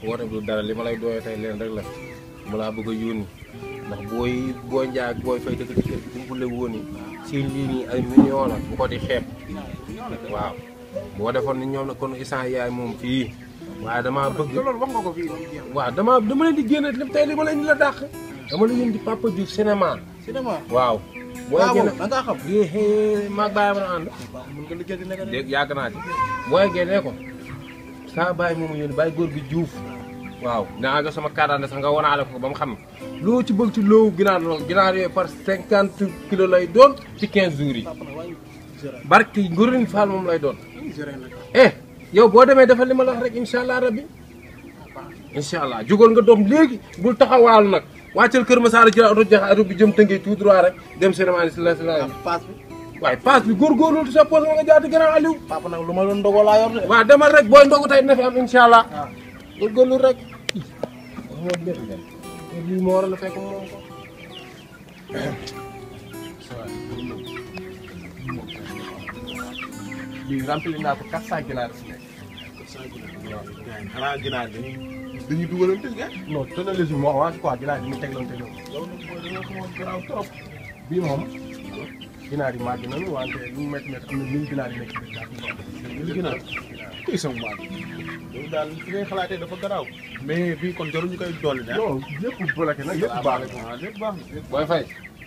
woote bi du dara li ma lay dooyee tey leen rek la mu laa bëgg a yónni ndax booy booy njaay ak booy fay dëkk ci kër gi bu la woon ni seen lii nii ay millions la bu ko di xeeb waaw boo defoon ni ñoom la kon isaan yaay moom fii waaye damaa bëgg te loolu wax nga ko fii moom jeex waaw dama dama leen di génne lépp tey li ma leen di la dàq dama la leen di Papa Diouf cinéma cinéma waaw booy waaw génne da ngaa xam yéexee maag bàyyi ma na ànd mën nga liggéey di nekk de dégg yàgg naa ci booy génnee ko saa bàyyi moomu yónni bàyyi góor gi Diouf waaw naa nga sama kàddaande sax nga wanaale ko ba mu xam loo ci bëgg ci loowu ginaar lool ginaar yooyu par cinquante kilos lay doon ci quinze jours yi papa nag waaye géré barki Ngorin Fall moom lay doon géré nag eh yow boo demee defal li ma la wax rek incha allah rabbi incha allah jugal nga doom léegi bul taxawaalu nag wàccal Kër Masara ci oto jax oto bi jëm tëngee tout droit rek dem cinéma ni si la si la paas bi waaye paas bi góorgóorlu ci sa poche nga jaati gannaaw Aliou papa nag lu ma doon ndogoo laa yor de waaw demal rek booy ndogu tey dina fi am incha allah waaw góorgóorlu rek lii moo waral a fekk moom ko bii rempli naa ko 400 ginaar si nekk. xanaa ginaar dañuy dañuy dugalante nga non tënalisi moo wax quoi ginaar yi ñu teglante ñoom. yow nag mooy dañoo xamoon garaaw trop bii moom ginaar yi màgg nañu wante lu mu métti métti am na mille ginaar yi nekk ci biir daal. mille ginaar kuy sama maat yow daal fi ngay xalaatee dafa garaaw mais bii kon jaruñu koy dolli de non yëpp bloqué na yëpp baax na. waaw lépp baax na booy fay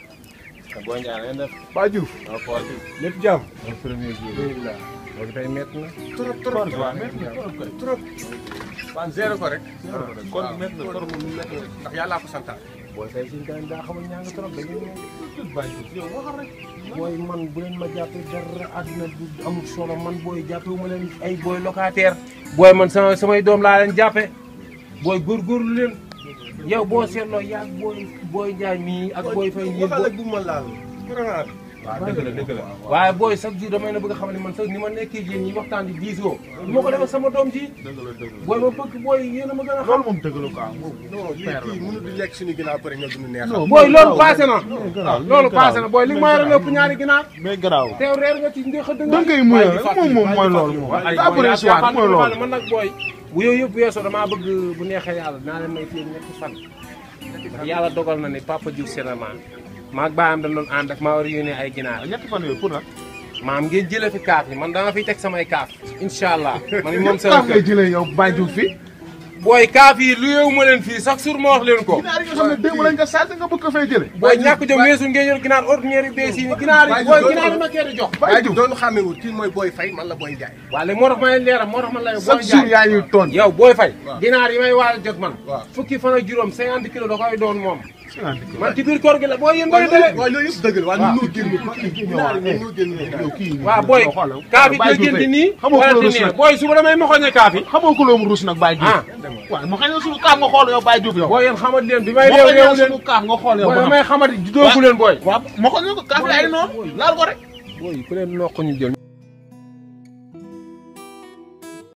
te booy njaay ngeen def Ba Diouf waaw xool bi lépp jàmm. mooy premier jour alhamdulilah. loolu tey métti na trop trop waaw métti na trop kay trop waan zéro ko rek. kon métti na trop moom métti na ndax yàllaa ko santaat. booy fay suñu kanam daa xamal ñaa nga trop da ngeen bàyyi yow waxal rek booy man bu leen ma jàppee dara àdduna du amul solo man booy jàppee ma leen ay booy locataire booy man sama samay doom laa leen jàppe booy góorgóorlu leen yow boo seetloo yaag booy booy njaay mii ak booy fay yéen waxal booy rek bu ma laal vraiment waaw dëgg la dëgg la waaye booy chaque jour damay na bëgg a xam ne man sax ni ma nekkee yéen ñi waxtaan di diisoo moo ko defee sama doom ji dëgg la dëgg la booy ma bëgg booy yéen a ma gën a xam loolu moom dëgg la quoi moom non lii kii mënul di lekk suñu ginnaaw pare nga dund neex. non booy loolu passé na garaaw loolu passé na booy li nga ma yore lépp ñaari ginaar mais garaaw teew reer nga ci ndéex a da nga koy muyal rek moom moom mooy loolu moom ay daa bëri histoire mooy loolu man nag booy bu yooyu yëpp weesoo damaa bëgg bu neexee yàlla dinaa leen may fii ñetti fan ndax yàlla dogal na ni Papa Diouf cinéma maag baayam dañ doon ànd ak maa war a yónnee ay ginaar ñetti fan yooyu pour nag maam ngeen jëlee fi kaaf yi man dama fiy teg samay kaaf incha allah man moom kaaf sama ngay kër jëlee yow Baye Diouf fii booy kaaf yi lu yeewu ma leen fii chaque jour ma wax leen ko ginaar yi nga xam ne démb lañ nga sàcc nga bëgg ko fay jëlee booy ñàkk jom weesu ngeen yor ginaar ordinaire yu bees yi ni ginaar yi booy ginaar yi ma kee di jox Baye Diouf doon xàmmewul kii mooy Boy Faye man la Boy Ndiaye. waa léegi moo tax ma leen leeral moo tax man la booy chaque jour yaa ñuy toon yow booy fay ginaar yi may waaj jot man waaw. fukki fan ak juróom cinquante kilos da koy doon moom man ci biir koor gi la booy yéen booy dale waaw loolu yëpp dëgg la waaye ñun ñoo génn ginaar yi ñoo génn yow kii waaw booy kaaf yi Baye nga Diouf jënd nii xamoo wala ko di rus nii nag booy suba damay moxoñe kaaf yi xamoo ko loom ruus nag Baye Diouf ah waaw ma xëy na suñu kaaf nga xool yow Baye Diouf yow booy yéen xamat leen bi may ma réew xëy réew na leen suñu kaaf nga xool yow booy ba xam damay xamati doogu leen booy waaw ma xool ñu ko kaaf yi ay noonu laal ko rek booy ku leen noq ñu jël